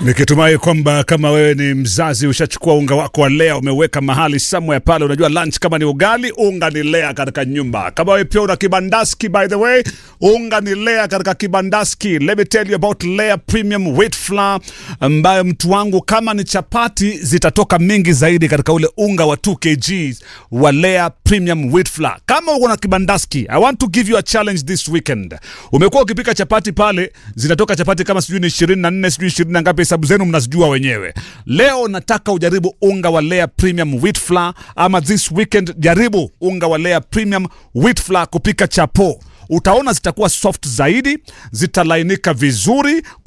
Nikitumai kwamba kama wewe ni mzazi ushachukua unga wako wa Lea umeweka mahali somewhere pale, unajua lunch kama ni ugali, unga ni Lea katika nyumba. Kama wewe pia una kibandaski, by the way, unga ni Lea katika kibandaski. Let me tell you about Lea Premium Wheat Flour, ambayo mtu wangu, kama ni chapati zitatoka mingi zaidi katika ule unga wa 2 kg wa Lea Premium Wheat Flour. Kama uko na kibandaski, I want to give you a challenge this weekend. Umekuwa ukipika chapati pale, zinatoka chapati kama sijui ni 24 sijui 20 na ngapi, hesabu zenu mnazijua wenyewe. Leo nataka ujaribu unga wa Lea Premium Wheat Flour, ama this weekend jaribu unga wa Lea Premium Wheat Flour kupika chapo. Utaona zitakuwa soft zaidi, zitalainika vizuri